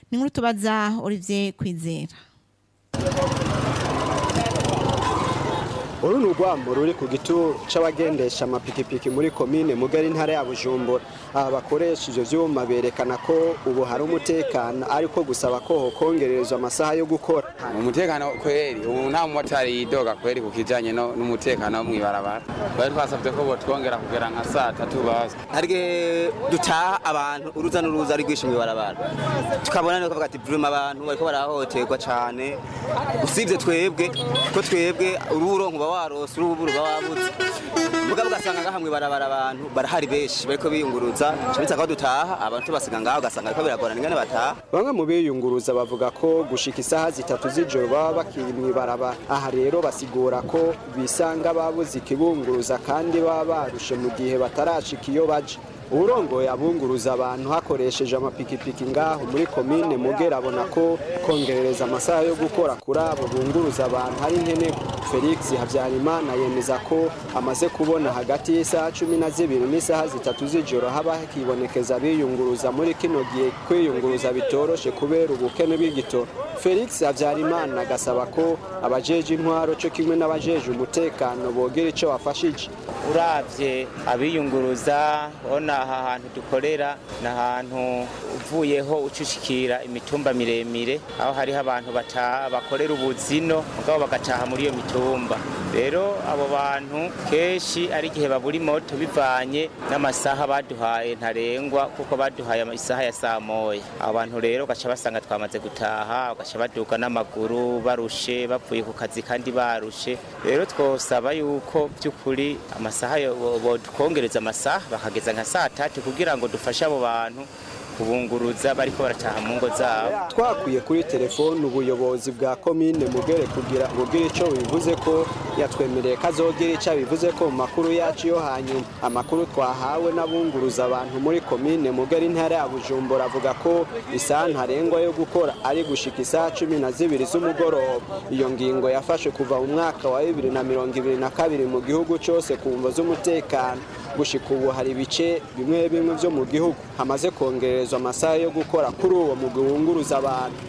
ni nkuru tubaza Olivier Kwizera uru ni urwambo ruri ku gituro c'abagendesha amapikipiki muri komine mugari ntara ya bujumbura aba bakoresha ivyo vyuma berekana ko ubu hari umutekano ariko gusaba ko hokongererezwa amasaha yo gukora umutekano kweri ubu nta mumotari yidoga kweri ku kijanye no- n'umutekano wo mw'ibarabara bari twasavye ko botwongera kugera nka saa tatu baza harige dutaha abantu uruza n'uruza ari rwinshi mw'ibarabara tukabona niko bavuga ati vrema abantu bariko barahohoterwa cane usibye twebwe ko twebwe ururo nkuba warose urubu ruba wabuze mugabo ugasanga ngaha mw'ibarabara abantu barahari benshi bariko biyunguruza cabitsa ko dutaha abantu tubasiga ngaho ugasanga bariko biragorana ingene bataha bamwe mu biyunguruza bavuga ko gushika isaha zitatu z'ijoro baba bakiri mw'ibarabara aha rero basigura ko bisanga babuze ikibunguruza kandi baba barushe mu gihe batarashika iyo baje uwurongoye abunguruza abantu hakoresheje amapikipiki ngaho muri komine mugera abona ko kongerereza amasaha yo gukora kuri abo bunguruza abantu hari nkenerwa felix habyarimana yemeza ko amaze kubona hagati y'isaha cumi na zibiri n'isaha zitatu z'ijoro haba hakibonekeza abiyunguruza muri kino gihe kwiyunguruza bitoroshe kubera ubukene bw'igitoro felix habyarimana agasaba ko abajeje intwaro cyo kimwe n'abajeje umutekano bogira ico bafashije uravye abiyunguruza ona aha hantu dukorera ni ahantu uvuyeho ucushikira imitumba miremire aho hariho abantu bataha bakorera ubuzino mugabo bagataha muri iyo mitumba rero abo bantu kenshi ari igihe babura imoto bivanye n'amasaha baduhaye ntarengwa kuko baduhaye isaha ya saa moya abo bantu rero ugaca basanga twamaze gutaha ugaca baduga n'amaguru barushe bavuye ku kazi kandi barushe rero twosaba yuko by'ukuri amasaha yo- bo- bodukongereza amasaha bakageza nka saa tatu kugira ngo dufashe abo bantu kubunguruza bariko barataha mu ngo zabo twakwiye kuri telefone ubuyobozi bwa komine mugere kugira bugire ico bivuze ko yatwemereye ko azogira ico bivuze ko mu makuru yacu yo hanyuma amakuru twahawe n'abunguruza abantu muri komine mugere intara ya bujumbura avuga ko isaha ntarengwa yo gukora ari gushika isaha cumi na zibiri z'umugoroba iyo ngingo yafashe kuva mu mwaka wa bibiri na mirongo ibiri na kabiri mu gihugu cose ku mvo z'umutekano gushika ubu hari ibice bimwe bimwe vyo mu gihugu hamaze kongerezwa amasaha yo gukora kuri uwo mugwi wunguruza abantu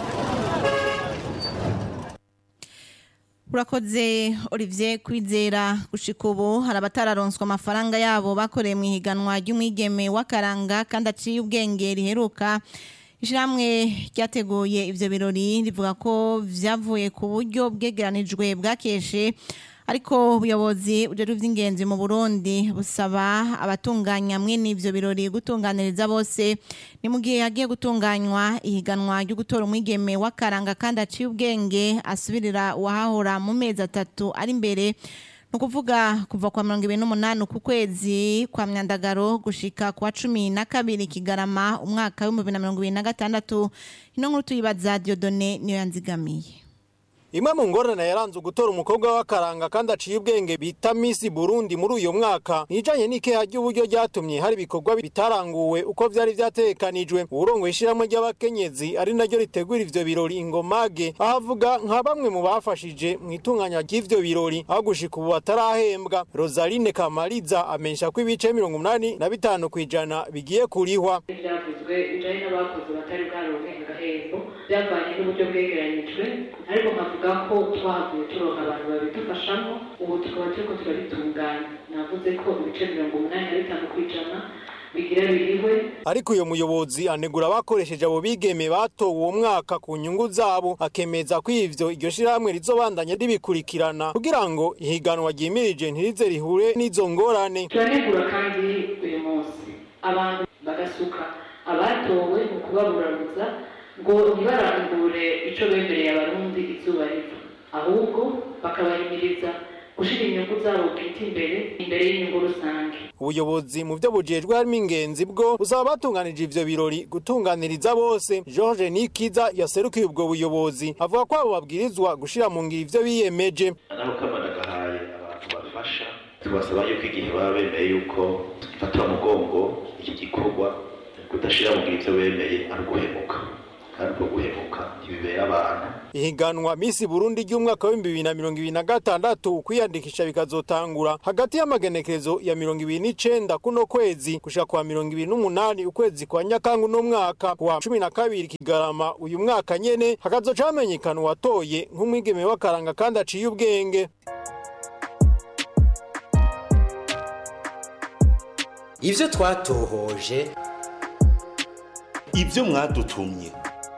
urakoze Olivier Kwizera gushika ubu hari abatararonswa amafaranga yabo bakoreye mu ihiganwa ry'umwigeme w'akaranga kandi aciye ubwenge riheruka ishyirahamwe ryateguye ivyo birori rivuga ko vyavuye ku buryo bwegeranijwe bwakeshe ariko ubuyobozi bujejwe ivy'ingenzi mu Burundi busaba abatunganya mwene ivyo birori gutunganiriza bose ni mu gihe hagiye gutunganywa ihiganwa ryo gutora umwigeme w'akaranga kandi aciye ubwenge asubirira uwahahora mu mezi atatu ari imbere ni ukuvuga kuva kwa mirongo ibiri n'umunani ku kwezi kwa myandagaro gushika kwa cumi na kabiri kigarama umwaka w'ibihumbi bibiri na mirongo ibiri na gatandatu ino nkuru tuyibaza diodone niyo yanzigamiye imwe mu ngorane yaranze gutora umukobwa w'akaranga kandi aciye ubwenge bita Miss Burundi muri uyu mwaka nijanye n'ikeha ry'uburyo ryatumye hari ibikorwa bitaranguwe uko vyari vyategekanijwe urongoye ishirahamwe ry'abakenyezi ari naryo ritegura ivyo birori ingomage aho avuga nka bamwe mu bafashije mu itunganya ry'ivyo birori aho gushika ubu batarahembwa Rosaline Kamariza amenyesha ko ibice mirongo umunani na bitanu kw'ijana bigiye kurihwa byavuzwe bijanye n'abakozi batari bwaronke agahembo byavanye n'uburyo bwegeranyijwe ariko nkavuga ko twahavuye turonka abantu babidufashamo ubu tukaba turiko turabitunganya navuze ko ibice mirongo umunani na bitanu kw'ijana bigira birihwe ariko uyo muyobozi anegura abakoresheje abo bigeme batowe uwo mwaka ku nyungu zabo akemeza ko ivyo iryo shirahamwe rizobandanya ribikurikirana kugira ngo ihiganwa ryimirije ntirize rihure n'izo ngorane turanegura kandi uyu munsi abantu bagasuka abatowe mu kubaburabuza ngo ntibarangure ico bemereye abarundi izuba riva ahubwo bakabahimiriza gushira inyungu zabo bwite imbere imbere y'inyungu rusange ubuyobozi mu vyo bujejwe harimo ingenzi bwo buzaba batunganije ivyo birori gutunganiriza bose george nikiza yaserukiye ubwo buyobozi avuga ko abo babwirizwa gushira mu ngiro ivyo biyemeje naho kamana gahaye abantu bafasha tubasaba yuko igihe baba bemeye yuko fatira umugongo iki gikorwa kudashira mu ngiro ivyo bemeye ari uguhemuka kandi ubwo guhemuka ntibibera abantu ihiganwa Miss Burundi ry'umwaka wa 2026 kwiyandikisha bikazotangura hagati y'amagenekerezo ya 29 kuno kwezi gushika kwa 28 ukwezi kwa Nyakangu no mwaka wa 12 Kigarama uyu mwaka nyene hakazoca hamenyekana uwatoye nk'umwigeme w'akaranga kandi aciye ubwenge ivyo twatohoje ibyo mwadutumye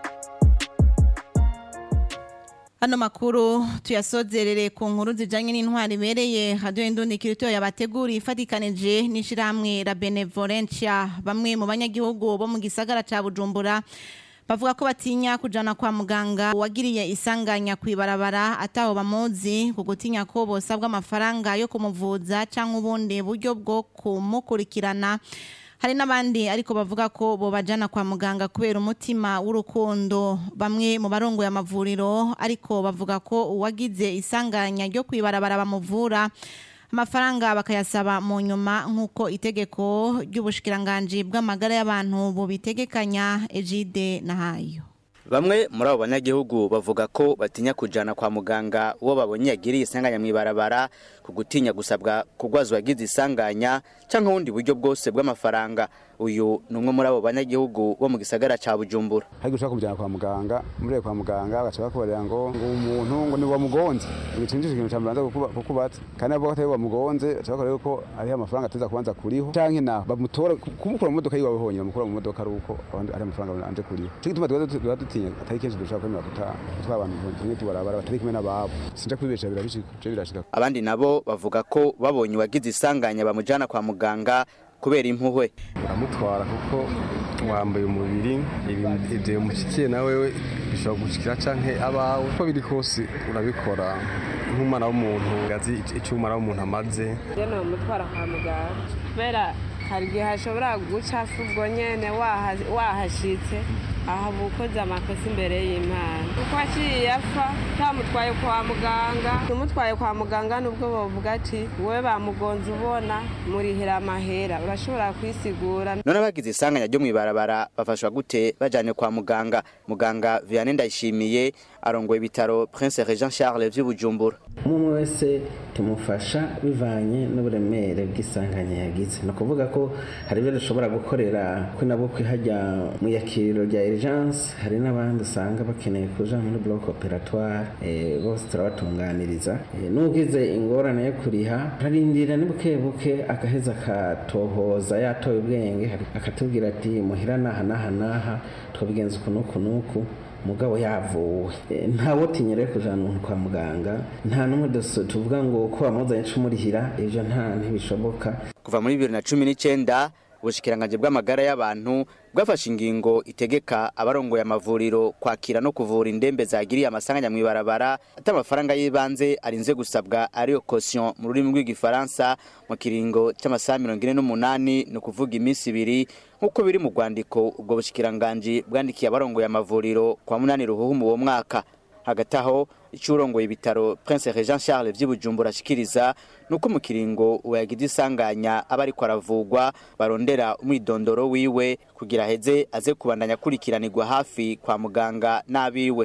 Hano makuru tuyasozerere ku nkuru zijanye n'intwari ibereye radio Indundi kirito yabateguri ifatikanije n'ishiramwe la Benevolencia bamwe mu banyagihugu bo mu gisagara ca Bujumbura bavuga ko batinya kujana kwa muganga wagiriye isanganya kwibarabara ataho bamuzi ku gutinya ko bosabwa amafaranga yo kumuvuza canke ubundi buryo bwo kumukurikirana hari n'abandi ariko bavuga ko bobajana kwa muganga kubera umutima w'urukundo bamwe mu barongoye amavuriro ariko bavuga ko uwagize isanganya ryo kwibarabara bamuvura amafaranga bakayasaba mu nyuma nk'uko itegeko ry'ubushikiranganji bw'amagara y'abantu bubitegekanya ejide nahayo Bamwe muri abo banyagihugu bavuga ko batinya kujana kwa muganga uwo babonye yagiriye isanganya mw'ibarabara ku gutinya gusabwa kugwazwa yagize isanganya canke ubundi buryo bwose bw'amafaranga uyu ni umwe muri abo banyagihugu bo mu gisagara ca Bujumbura hari gushaka kumujyana kwa muganga muri kwa muganga bagaca bakubarira ngo ngo umuntu ngo ni wamugonze ibicinjije ikintu cyambanza kukubatsa kandi abo batari wamugonze baca bakorera ko hariho amafaranga ateza kubanza kuriho canke naho bamutora kumukura mu modoka yiwe honyine bamukura mu modoka ari uko ari amafaranga anje kuriho cyo gituma tuba dutinya atari kenshi dushaka kwemera gutaha gutwara abantu tumwe tubarabara batari kumwe n'ababo sinja kwibesha birabishika birashika abandi nabo bavuga ko babonye uwagize isanganya bamujana kwa muganga kubera impuhwe uramutwara kuko wambaye umubiri ibyo bimushyikiye nawe bishobora gushikira canke abawe uko biri kose urabikora nk'umwana w'umuntu azi icyo umwana w'umuntu amaze rero umutwara kwa muganga kubera hari igihe hashobora guca ubwo nyene wahashitse aha ukoze amakosa imbere y'imana kuko aciye apfa utamutwaye kwa muganga umutwaye kwa muganga nubwo bavuga ati wowe bamugonze ubona murihira amahera urashobora kwisigura none abagize isanganya ryo mw'ibarabara bafashwa gute bajanye kwa muganga muganga Vianney Ndayishimiye arongoye ibitaro Prince Regent Charles vy'Ubujumbura umwe wese tumufasha bivanye n'uburemere bw'isanganya yagize ni ukuvuga ko hari ibyo dushobora gukorera ko nabwo kwihajya mu yakiriro rya urgence hari n'abandi usanga bakeneye kuja muri bloc operatoire bose turabatunganiriza n'ugize ingorane yo kuriha ararindira ni buke buke agaheza akatohoza yatoye ubwenge akatubwira ati muhira naha naha naha twabigenza uku n'uku n'uku mugabo yavuwe ntawe utinyere kujana umuntu kwa muganga nta n'umwe tuvuga ngo ko bamuzanye cumurihira ivyo nta ntibishoboka kuva muri bibiri na cumi n'icenda ubushikiranganje bw'amagara y'abantu bwafashe ingingo itegeka abarongoye amavuriro kwakira no kuvura indembe zagiriye amasanganya mw'ibarabara ati amafaranga y'ibanze arinze gusabwa ariyo caution mu rurimi rw'igifaransa mu kiringo cy'amasaha mirongo ine n'umunani ni ukuvuga iminsi ibiri nk'uko biri mu rwandiko ubwo bushikiranganje bwandikiye abarongoye amavuriro kwa munani ruhuhu uwo mwaka hagati aho icurongoye ibitaro Prince Regent Charles vy'Ibujumbura ashikiriza nuko mu kiringo uyagize isanganya aba ariko aravugwa barondera umwidondoro wiwe kugira heze aze kubandanya kurikiranirwa hafi kwa muganga n'abiwe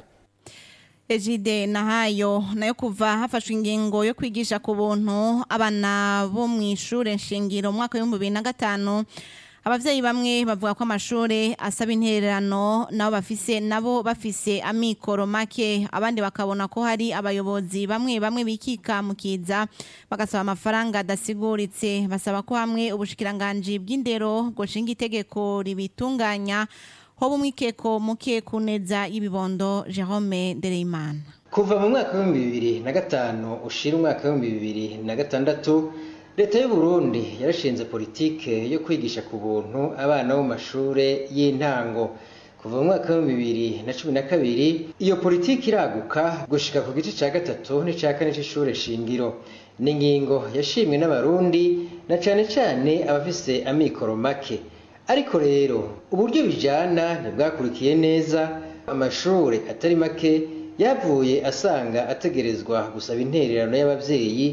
Ejide nahayo nayo kuva hafashwe ingingo yo kwigisha ku buntu abana bo mu ishure nshingiro mu mwaka w'ibihumbi bibiri na gatanu abavyeyi bamwe bavuga ko amashure asaba intererano nabo bafise nabo bafise amikoro make abandi bakabona ko hari abayobozi bamwe bamwe bikika mukiza bagasaba amafaranga adasiguritse basaba ko hamwe ubushikiranganji bw'indero goshinga itegeko ribitunganya hoba umwikeko muke kuneza y'ibibondo Jerome Ndereyimana kuva mu mwaka w'ibihumbi bibiri na gatanu ushira umwaka w'ibihumbi bibiri na gatandatu leta y'u Burundi yarashinze politike yo kwigisha ku buntu abana bo mu mashure y'intango kuva mu mwaka w'ibihumbi bibiri na cumi na kabiri iyo politike iraguka gushika ku gice ca gatatu n'ica kane c'ishure shingiro ni ingingo yashimwe n'abarundi na cane cane abafise amikoro make ariko rero uburyo bijana ntibwakurikiye neza amashure atari make yavuye asanga ategerezwa gusaba intererano y'abavyeyi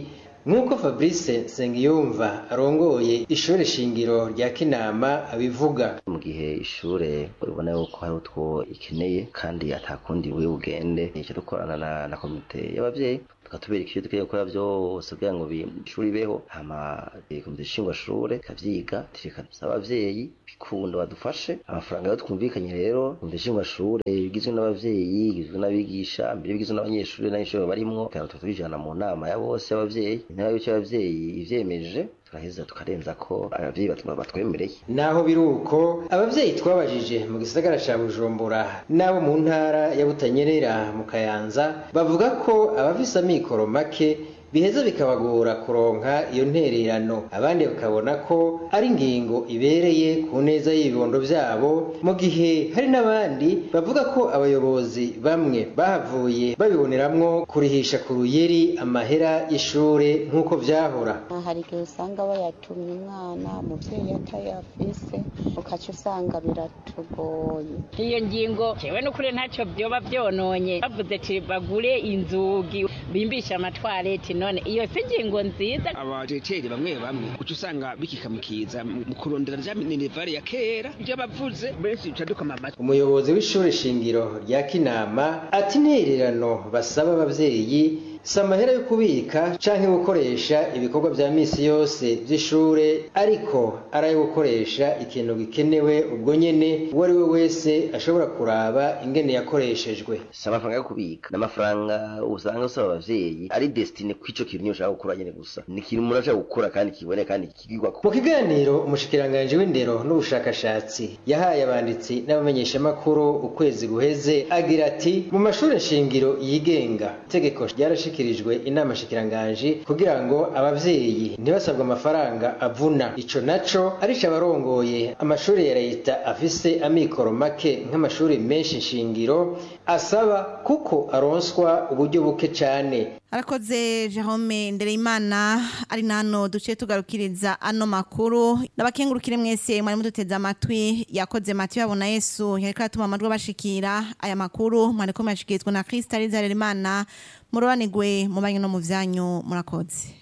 nk'uko fabrice nsengiyumva arongoye ishuri shingiro rya kinama abivuga mu gihe ishure ubona yuko hari utwo ikeneye kandi atakundi buri bugende icyo dukorana na, na komite y'abavyeyi tukatubereka ivyo dukeneye gukora vyose kugira ngo ishuri ibeho hama komite nshingwashure ikavyiga tureka dusaba abavyeyi bikunda badufashe amafaranga yo twumvikanye rero komite nshingwashure igizwe n'abavyeyi igizwe n'abigisha mbere bigizwe n'abanyeshuri n'abanyeshuri barimwo kandi tuba tubijana mu nama ya bose y'abavyeyi intara y'uko abavyeyi ivyemeje turaheza tukarenza ko abavyeyi batwemereye naho biri uko abavyeyi twabajije mu gisagara ca bujumbura n'abo mu ntara ya butanyerera mu kayanza bavuga ko abafise amikoro make biheza bikabagora kuronka iyo ntererano abandi bakabona ko ari ingingo ibereye ku neza y'ibibondo vyabo mu gihe hari n'abandi bavuga ko abayobozi bamwe bahavuye babiboneramwo kurihisha ku ruyeri amahera y'ishure nk'uko vyahora hari igihe usanga bayatumye umwana umuvyeyi atayafise ukaca usanga biratugoye iyo ngingo jewe n'ukuri ntacyo vyoba vyononye bavuze ati bagure inzugi bimbisha amatwareti none iyo si ingingo nziza abajeteri bamwe bamwe uca usanga bikikamukiza mu kurondera rya minerivare ya kera ibyo bavuze benshi uca dukoma amatwi umuyobozi w'ishuri shingiro rya kinama ati intererano basaba abavyeyi si amahera yo kubika canke gukoresha ibikorwa vya misi yose vy'ishure ariko ari ayo gukoresha ikintu gikenewe ubwo nyene uwo ari we wese ashobora kuraba ingene yakoreshejwe si amafaranga yo kubika ni amafaranga usanga usaba abavyeyi ari destine kw'ico kintu nyine ushaka gukora nyene gusa ni ikintu umuntu ashaka gukora kandi kiboneka kandi kigirwako mu kiganiro umushikiranganji w'indero n'ubushakashatsi yahaye abanditsi n'abamenyeshamakuru ukwezi guheze agira ati mu mashuri shingiro yigenga itegeko ryarashika hashikirijwe inama shikiranganji kugira ngo abavyeyi ntibasabwe amafaranga avuna ico naco arico abarongoye amashuri ya leta afise amikoro make nk'amashuri menshi nshingiro asaba kuko aronswa uburyo buke cane arakoze Jerome Ndereyimana ari nano duce tugarukiriza ano makuru nabakengurukire mwese mwari muduteze amatwi yakoze Mathieu yabona Yesu yariko atuma amadwi bashikira aya makuru mwariko mwashikirizwa na Krista Rizaremana murobanigwe mu banyu no mu vyanyu murakoze